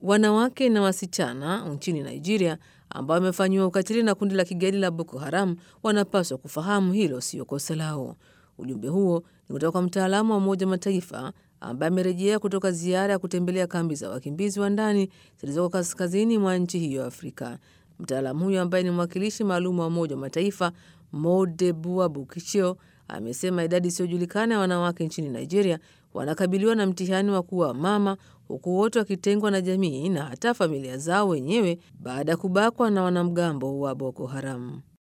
Wanawake na wasichana nchini Nigeria ambao wamefanyiwa ukatili na kundi la kigaidi la Boko Haram wanapaswa kufahamu hilo sio kosa lao. Ujumbe huo ni kutoka kwa mtaalamu wa Umoja Mataifa ambaye amerejea kutoka ziara ya kutembelea kambi za wakimbizi wa ndani zilizoko kaskazini mwa nchi hiyo ya Afrika. Mtaalamu huyo ambaye ni mwakilishi maalum wa Umoja wa Mataifa Modebua Bukichio amesema idadi isiyojulikana ya wanawake nchini Nigeria wanakabiliwa na mtihani wa kuwa mama, huku wote wakitengwa na jamii na hata familia zao wenyewe baada ya kubakwa na wanamgambo wa Boko Haram.